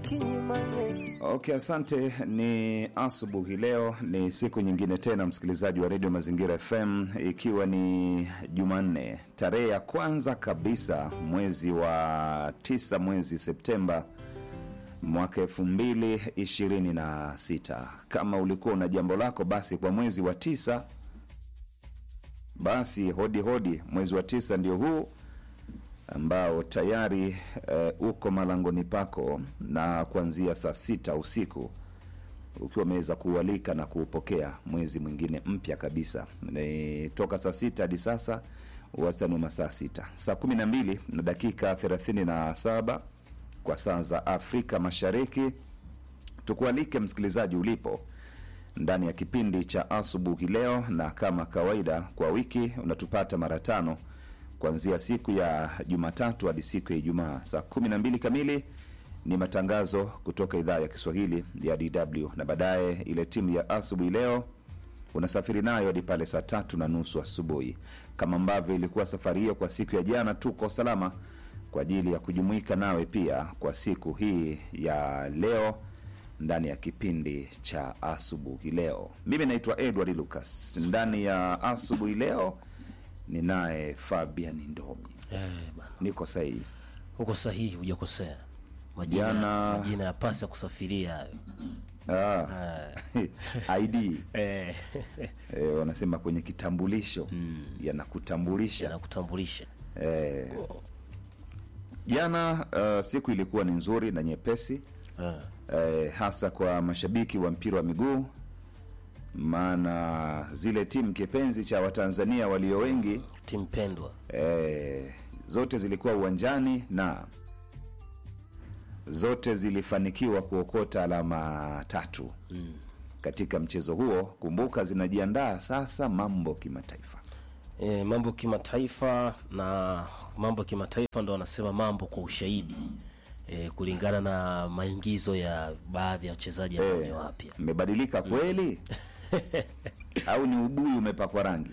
Kinyimanyezi. Okay, asante. Ni asubuhi leo, ni siku nyingine tena, msikilizaji wa redio Mazingira FM, ikiwa ni Jumanne tarehe ya kwanza kabisa mwezi wa tisa, mwezi Septemba mwaka elfu mbili ishirini na sita. Kama ulikuwa una jambo lako, basi kwa mwezi wa tisa, basi hodi hodi, mwezi wa tisa ndio huu ambao tayari eh, uko malangoni pako na kuanzia saa sita usiku ukiwa umeweza kuualika na kuupokea mwezi mwingine mpya kabisa. Ni toka saa sita hadi sasa wastani wa masaa sita, saa kumi na mbili na dakika thelathini na saba kwa saa za Afrika Mashariki. Tukualike msikilizaji ulipo ndani ya kipindi cha asubuhi leo, na kama kawaida kwa wiki unatupata mara tano kuanzia siku ya Jumatatu hadi siku ya Ijumaa saa kumi na mbili kamili ni matangazo kutoka idhaa ya Kiswahili ya DW, na baadaye ile timu ya asubuhi leo unasafiri nayo hadi pale saa tatu na nusu asubuhi. Kama ambavyo ilikuwa safari hiyo kwa siku ya jana, tuko salama kwa ajili ya kujumuika nawe pia kwa siku hii ya leo ndani ya kipindi cha asubuhi leo. Mimi naitwa Edward Lucas. Ndani ya asubuhi leo ninaye Fabian Ndomi. Eh, bana. Niko sahihi? Uko sahihi, hujakosea. Majina, Jana- majina ya pasi ya kusafiria hayo. Ah. ID Eh, eh, wanasema kwenye kitambulisho yanakutambulisha yanakutambulisha. eh, jana uh, siku ilikuwa ni nzuri na nyepesi Eh, eh, hasa kwa mashabiki wa mpira wa miguu, maana zile timu kipenzi cha Watanzania walio wengi timu pendwa. eh, zote zilikuwa uwanjani na zote zilifanikiwa kuokota alama tatu katika mchezo huo. Kumbuka zinajiandaa sasa mambo kimataifa. E, mambo kimataifa na mambo kimataifa ndo wanasema mambo kwa ushahidi e, kulingana na maingizo ya baadhi ya wachezaji ambao ni wapya. Mmebadilika kweli au ni ubuyu umepakwa rangi?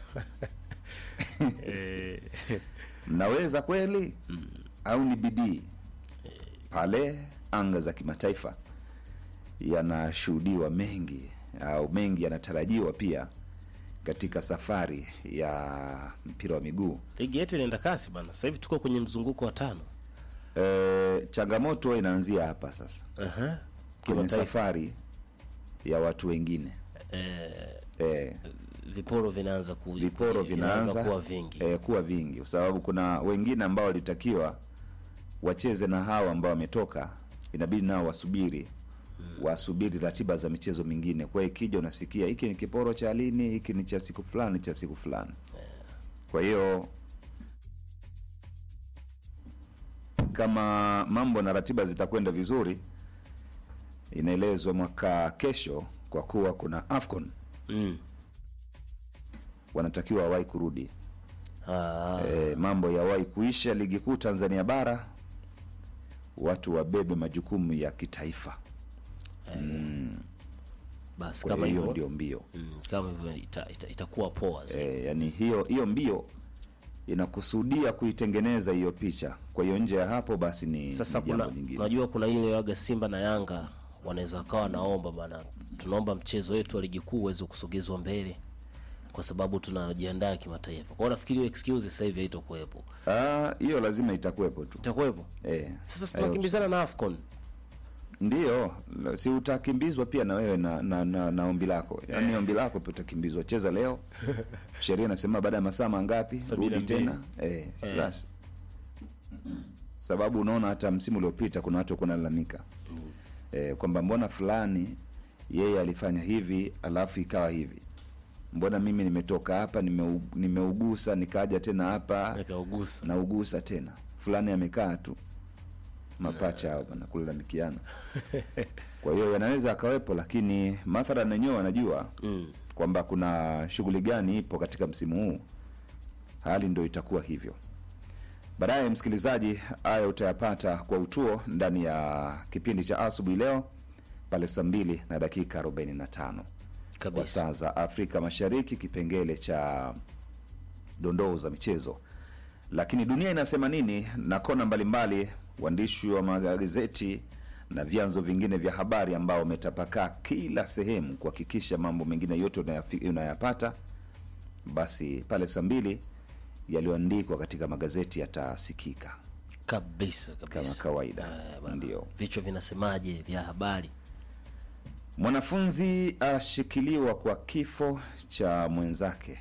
Mnaweza kweli au ni bidii? Pale anga za kimataifa yanashuhudiwa mengi au mengi yanatarajiwa pia katika safari ya mpira wa miguu. Ligi yetu inaenda kasi bana, sasa hivi tuko kwenye mzunguko wa tano. E, changamoto inaanzia hapa sasa Aha. kwenye Kimataifa. safari ya watu wengine E, e, viporo vinaanza ku, viporo vinaanza kuwa vingi. eh, kuwa vingi, kwa sababu kuna wengine ambao walitakiwa wacheze na hawa ambao wametoka, inabidi nao wasubiri wasubiri ratiba za michezo mingine. Kwa hiyo ikija, unasikia hiki ni kiporo cha lini, hiki ni cha siku fulani, cha siku fulani. Kwa hiyo kama mambo na ratiba zitakwenda vizuri, inaelezwa mwaka kesho, kwa kuwa kuna AFCON Mm. wanatakiwa wawahi kurudi Ah, e, mambo yawahi kuisha ligi kuu Tanzania bara, watu wabebe majukumu ya kitaifa. basi Kwa kama hiyo hivyo ndio mbio mm, kama hivyo ita, ita, itakuwa poa zaidi. e, yani hiyo hiyo mbio inakusudia kuitengeneza hiyo picha. Kwa hiyo nje ya hapo basi ni, Sasa ni jambo kuna jingine. unajua kuna ile waga Simba na Yanga wanaweza wakawa naomba bana, tunaomba mchezo wetu wa ligi kuu uweze kusogezwa mbele kwa sababu tunajiandaa kimataifa. Kwa hiyo nafikiri hiyo excuse sasa hivi haitokuwepo, Ah, hiyo lazima itakuwepo tu itakuwepo. e, Sasa tunakimbizana na Afcon ndio si utakimbizwa pia na wewe na, na, na, na ombi lako yaani ombi lako pia utakimbizwa. Cheza leo, sheria inasema baada ya masaa mangapi Sabini na rudi mbili. tena eh, basi. Sababu unaona hata msimu uliopita kuna watu kunalalamika eh, kwamba mbona fulani yeye alifanya hivi alafu ikawa hivi, mbona mimi nimetoka hapa nimeu, nimeugusa nikaja tena hapa nikaugusa naugusa tena, fulani amekaa tu mapacha hao bana kulalamikiana. Kwa hiyo yanaweza akawepo, lakini mathalan wenyewe wanajua mm. kwamba kuna shughuli gani ipo katika msimu huu, hali ndo itakuwa hivyo. Baadaye msikilizaji, haya utayapata kwa utuo ndani ya kipindi cha asubuhi leo pale saa mbili na dakika 45 kwa kabisa. saa za Afrika Mashariki, kipengele cha dondoo za michezo. Lakini dunia inasema nini na kona mbalimbali, waandishi wa magazeti na vyanzo vingine vya habari ambao wametapakaa kila sehemu kuhakikisha mambo mengine yote unayafi- unayapata, basi pale saa mbili yaliyoandikwa katika magazeti yatasikika kabisa kama kabisa. kawaida. Eh, bwana. Ndio. Vichwa vinasemaje vya habari? Mwanafunzi ashikiliwa kwa kifo cha mwenzake.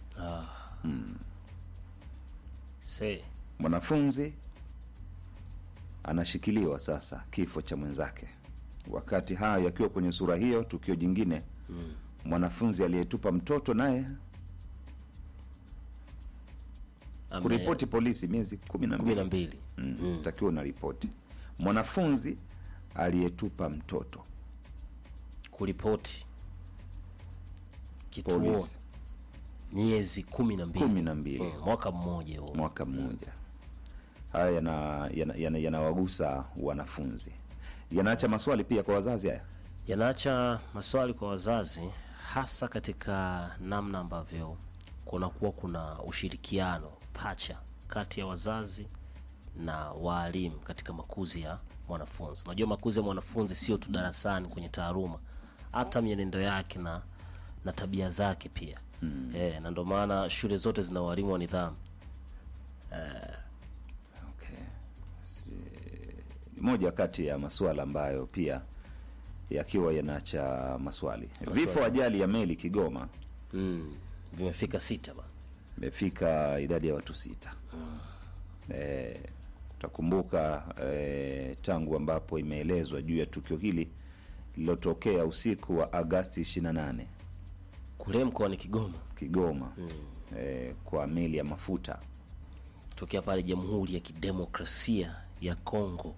Se Mwanafunzi anashikiliwa sasa kifo cha mwenzake. Wakati hayo yakiwa kwenye sura hiyo, tukio jingine mwanafunzi aliyetupa mtoto naye ame- kuripoti polisi miezi kumi na kumi na mbili mbili mm. takiwa una ripoti mwanafunzi aliyetupa mtoto kuripoti kituo polisi miezi kumi na mbili kumi na mbili Mm, mwaka mmoja huo. mwaka mmoja. Haya yanawagusa yana, yana, yanawagusa wanafunzi, yanaacha maswali pia kwa wazazi. Haya yanaacha maswali kwa wazazi, hasa katika namna ambavyo kunakuwa kuna ushirikiano pacha kati ya wazazi na waalimu katika makuzi ya mwanafunzi. Unajua, makuzi ya mwanafunzi sio tu darasani kwenye taaluma, hata mienendo yake na na tabia zake pia mm. E, na ndio maana shule zote zina walimu wa nidhamu. okay. Si- ni moja kati ya masuala ambayo pia yakiwa yanaacha maswali. Vifo ajali ya meli Kigoma Mm. Vimefika sita bana. imefika idadi ya watu sita. Eh, utakumbuka eh, tangu ambapo imeelezwa juu ya tukio hili lililotokea usiku wa Agasti 28 Kule mkoani Kigoma Kigoma eh, kwa meli ya mafuta tokea pale Jamhuri ya Kidemokrasia ya Kongo.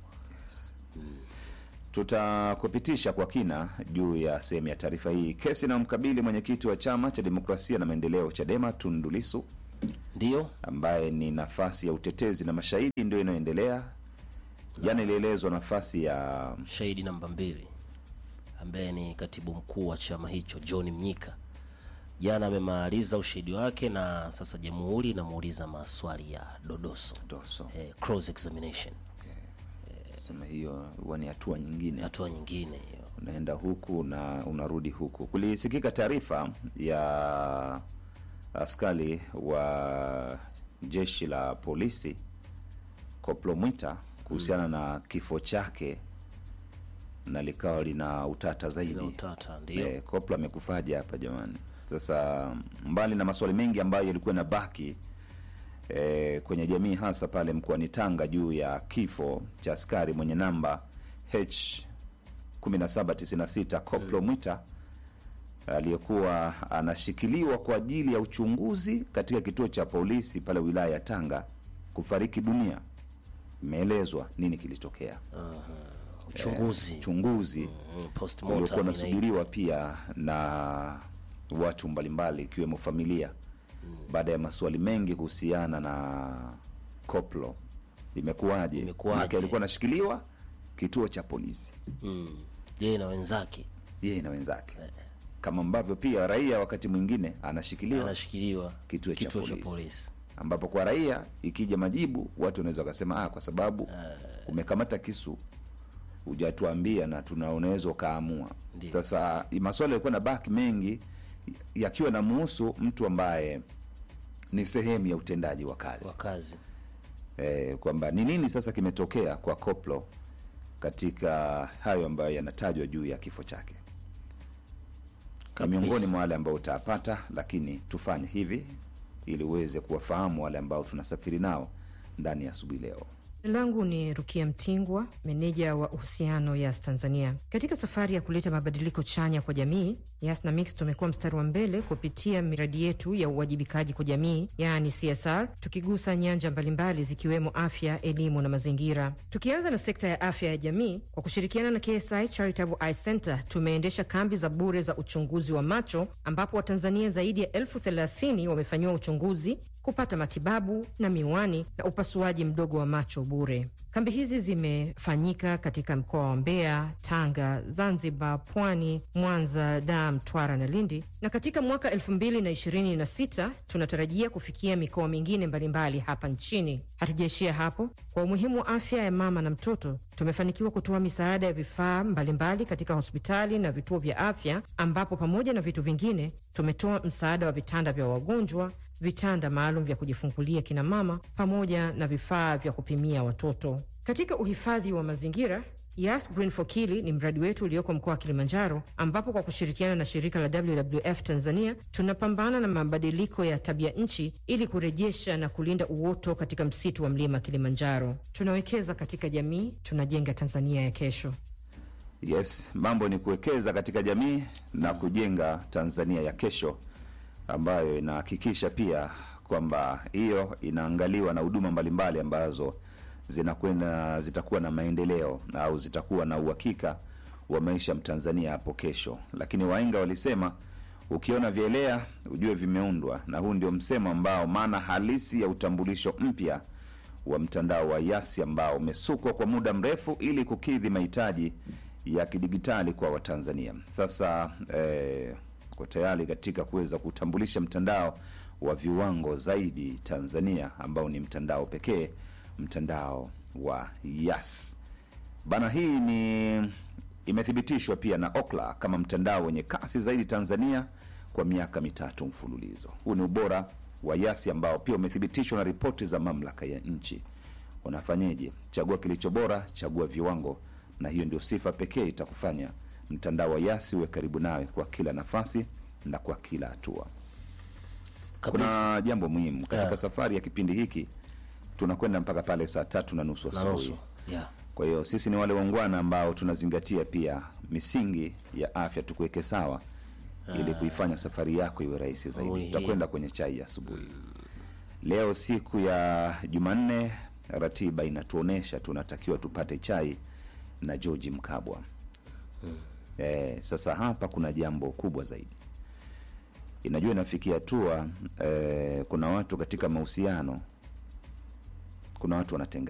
tutakupitisha kwa kina juu ya sehemu ya taarifa hii. Kesi inayomkabili mwenyekiti wa chama cha demokrasia na maendeleo CHADEMA Tundu Lissu Ndio ambaye ni nafasi ya utetezi na mashahidi ndio inayoendelea. Jana ilielezwa nafasi ya shahidi namba mbili ambaye ni katibu mkuu wa chama hicho John Mnyika jana amemaliza ushahidi wake, na sasa jamhuri inamuuliza maswali ya dodoso Doso. eh, cross examination, Sema hiyo huwa ni hatua nyingine, hatua nyingine hiyo. unaenda huku na unarudi huku. Kulisikika taarifa ya askari wa jeshi la polisi Koplo Mwita kuhusiana na kifo chake na likawa lina utata zaidi. Ina utata ndio Eh, Koplo amekufaje hapa jamani? Sasa mbali na maswali mengi ambayo yalikuwa na baki eh, kwenye jamii hasa pale mkoani Tanga juu ya kifo cha askari mwenye namba H 1796 Koplo Mwita aliyekuwa anashikiliwa kwa ajili ya uchunguzi katika kituo cha polisi pale wilaya ya Tanga kufariki dunia. Imeelezwa nini kilitokea, uchunguzi uchunguzi mm, uliokuwa postmortem inaitwa. unasubiriwa pia na watu mbalimbali ikiwemo familia baada ya maswali mengi kuhusiana na Koplo. Imekuwaje? Imekuwaje? Maana alikuwa anashikiliwa kituo cha polisi mm. yeye na wenzake yeye na wenzake, kama ambavyo pia raia wakati mwingine anashikiliwa anashikiliwa kituo cha kituo cha polisi. polisi. ambapo kwa raia ikija majibu watu wanaweza wakasema ah, kwa sababu umekamata kisu hujatuambia na tuna unaweza ukaamua. Ndiyo. Sasa maswali yalikuwa na baki mengi yakiwa na muhusu mtu ambaye ni sehemu ya utendaji wa kazi wakazi eh, kwamba ni nini sasa kimetokea kwa Koplo katika hayo ambayo yanatajwa juu ya kifo chake. Ni Kabisa. miongoni mwa wale ambao utapata, lakini tufanye hivi ili uweze kuwafahamu wale ambao tunasafiri nao ndani ya asubuhi leo. Jina langu ni Rukia Mtingwa, meneja wa uhusiano Yas Tanzania. Katika safari ya kuleta mabadiliko chanya kwa jamii, Yas na Mix tumekuwa mstari wa mbele kupitia miradi yetu ya uwajibikaji kwa jamii, yaani CSR, tukigusa nyanja mbalimbali zikiwemo afya, elimu na mazingira. Tukianza na sekta ya afya ya jamii, kwa kushirikiana na KSI Charitable Eye Center tumeendesha kambi za bure za uchunguzi wa macho ambapo Watanzania zaidi ya elfu thelathini wamefanyiwa uchunguzi kupata matibabu na miwani na upasuaji mdogo wa macho bure. Kambi hizi zimefanyika katika mkoa wa Mbeya, Tanga, Zanzibar, Pwani, Mwanza, Dar, Mtwara na Lindi, na katika mwaka 2026 tunatarajia kufikia mikoa mingine mbalimbali hapa nchini. Hatujaishia hapo. Kwa umuhimu wa afya ya mama na mtoto, tumefanikiwa kutoa misaada ya vifaa mbalimbali katika hospitali na vituo vya afya, ambapo pamoja na vitu vingine tumetoa msaada wa vitanda vya wagonjwa, vitanda maalum vya kujifungulia kina mama, pamoja na vifaa vya kupimia watoto. Katika uhifadhi wa mazingira Yas Green for Kili ni mradi wetu ulioko mkoa wa Kilimanjaro, ambapo kwa kushirikiana na shirika la WWF Tanzania tunapambana na mabadiliko ya tabia nchi ili kurejesha na kulinda uoto katika msitu wa mlima Kilimanjaro. Tunawekeza katika jamii, tunajenga Tanzania ya kesho. Yes, mambo ni kuwekeza katika jamii na kujenga Tanzania ya kesho, ambayo inahakikisha pia kwamba hiyo inaangaliwa na huduma mbalimbali ambazo zinakwenda zitakuwa na maendeleo au zitakuwa na uhakika wa maisha ya Mtanzania hapo kesho. Lakini wahenga walisema ukiona vielea ujue vimeundwa, na huu ndio msemo ambao maana halisi ya utambulisho mpya wa mtandao wa Yasi ambao umesukwa kwa muda mrefu ili kukidhi mahitaji ya kidigitali kwa Watanzania. Sasa eh, kwa tayari katika kuweza kutambulisha mtandao wa viwango zaidi Tanzania ambao ni mtandao pekee, mtandao wa Yas bana. Hii ni imethibitishwa pia na Okla kama mtandao wenye kasi zaidi Tanzania kwa miaka mitatu mfululizo. Huu ni ubora wa Yasi ambao pia umethibitishwa na ripoti za mamlaka ya nchi. Unafanyeje? Chagua kilicho bora, chagua viwango, na hiyo ndio sifa pekee itakufanya mtandao wa Yasi uwe karibu nawe kwa kila nafasi na kwa kila hatua. kabisa Kuna jambo muhimu katika Yeah. safari ya kipindi hiki, tunakwenda mpaka pale saa tatu na nusu na asubuhi. nusu yeah. Kwa hiyo sisi ni wale waungwana ambao tunazingatia pia misingi ya afya, tukuweke sawa ili kuifanya safari yako iwe rahisi zaidi. Muhimu. Tutakwenda kwenye chai ya asubuhi leo, siku ya Jumanne. Ratiba inatuonesha tunatakiwa tupate chai na George Mkabwa. Eh, sasa hapa kuna jambo kubwa zaidi, inajua inafikia hatua eh, kuna watu katika mahusiano, kuna watu wanatenga